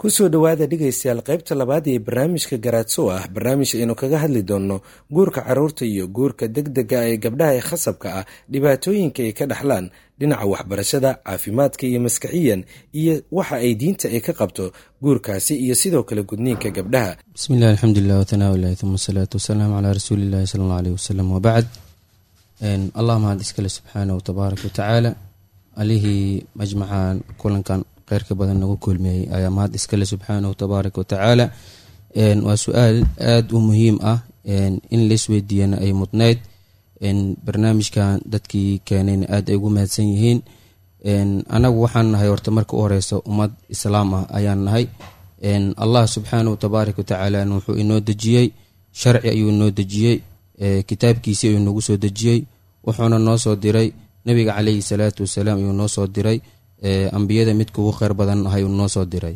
kusoo dhowaada dhegaystayaal qaybta labaad ee barnaamijka garaadso ah barnaamij aynu kaga hadli doonno guurka caruurta iyo guurka degdega ee gabdhaha ee khasabka ah dhibaatooyinka ay ka dhaxlaan dhinaca waxbarashada caafimaadka iyo maskaxiyan iyo waxa ay diinta ay ka qabto guurkaasi iyo sidoo kale gudniinka gabdhaha bismillahi alxamdulilah watanaawilahi uma asalaatu wasalaamu calaa rasuulillahi sala alla aleyh wasalam wabacd allah mahad iskale subxaanahu tabaaraka watacaala alihii majmacan kulankan kheyrka badan nagu kulmiyey ayaa mahad iskale subxaanahu tabaaraka watacaala waa su-aal aada u muhiim ah in laisweydiiyana ay mudnayd barnaamijkan dadkii keenayna aada ay ugu mahadsan yihiin anagu waxaan nahay horta marka u horeysa ummad islaam ah ayaan nahay allah subxaanahu tabaaraka watacaala wuxuu inoo dejiyey sharci ayuu inoo dejiyey kitaabkiisii ayuu nagu soo dejiyey wuxuuna noo soo diray nabiga caleyhi salaatu wasalaam ayuu noo soo diray ambiyada midka ugu kheyr badan ahay uu noo soo diray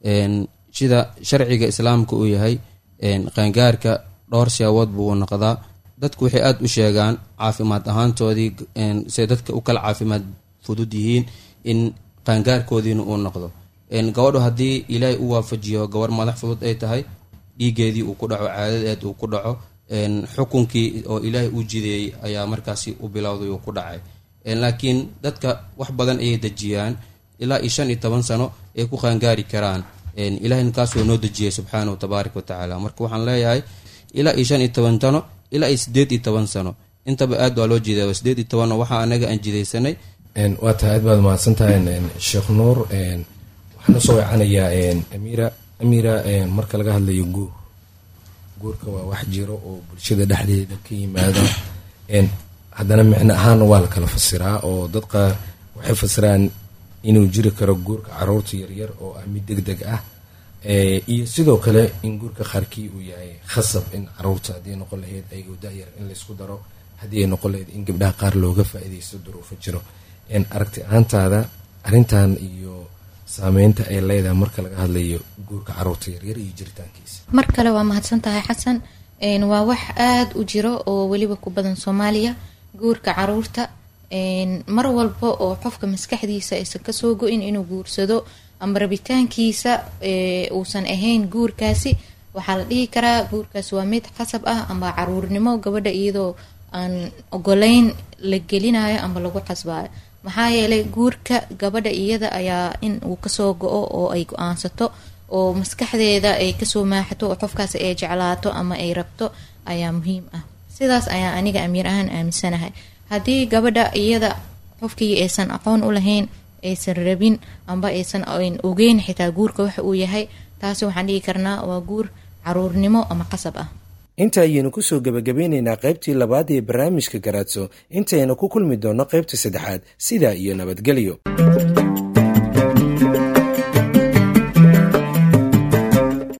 sida sharciga islaamka uu yahay qaangaarka dhowr siyaabood buu u noqdaa dadku waxay aada u sheegaan caafimaad ahaantoodii say dadka u kala caafimaad fudud yihiin in qaangaarkoodiina uu noqdo gabadhu haddii ilaahay u waafajiyo gabarh madax fudud ay tahay dhiigeedii uu ku dhaco caadadeed uu ku dhaco xukunkii oo ilaahay u jideeyey ayaa markaasi u bilowday uu ku dhacay laakiin dadka wax badan ayay dejiyaan ilaa iyo shan iyo toban sano ay ku qaangaari karaan ilahayna kaasoo noo dejiyay subxaanahu tabaaraka watacaala marka waxaan leeyahay ilaa iyo shan iyo toban sano ilaa iyo sideed iyo toban sano intaba aad waa loo jeeda sideed iyo tobanno waxaa anaga aan jidaysanay waa tahay aad baad mahadsan tahay sheekh nuur waxaan usoo wecanayaa amiira amiira marka laga hadlayo guur guurka waa wax jiro oo bulshada dhexdeeda ka yimaada haddana micno ahaana waa la kala fasiraa oo dadka waxay fasiraan inuu jiri karo guurka caruurta yaryar oo ah mid deg deg ah iyo sidoo kale in guurka qaarkii uu yahay khasab in caruurta haddii noqon lahayd ayagoo dayar in laysku daro haddii ay noqon lahayd in gabdhaha qaar looga faa-idaysto duruufo jiro aragti ahaantaada arrintan iyo saameynta ay leedahay marka laga hadlayo guurka caruurta yaryar iyo jiritaankiisa mar kale waa mahadsan tahay xasan waa wax aada u jiro oo weliba ku badan soomaaliya guurka caruurta mar walba oo qofka maskaxdiisa aysan kasoo go-in inuu guursado ama rabitaankiisa uusan ahayn guurkaasi waxaa la dhihi karaa guurkaasi waa mid qasab ah ama caruurnimo gabadha iyadoo aan ogoleyn la gelinayo ama lagu qasbayo maxaa yeelay guurka gabadha iyada ayaa in uu kasoo go-o oo ay go-aansato oo maskaxdeeda ay kasoo maaxato oo qofkaas ay jeclaato ama ay rabto ayaa muhiim ah sidaas ayaa aniga amiir ahaan aaminsanahay haddii gabadha iyada qofkii aysan aqoon u lahayn aysan rabin amba aysan ogeyn xitaa guurka waxa uu yahay taasi waxaan dhigi karnaa waa guur caruurnimo ama qasab ah inta ayaynu kusoo gebagabeyneynaa qaybtii labaad ee barnaamijka garaadso intaynu ku kulmi doonno qaybta saddexaad sidaa iyo nabadgelyo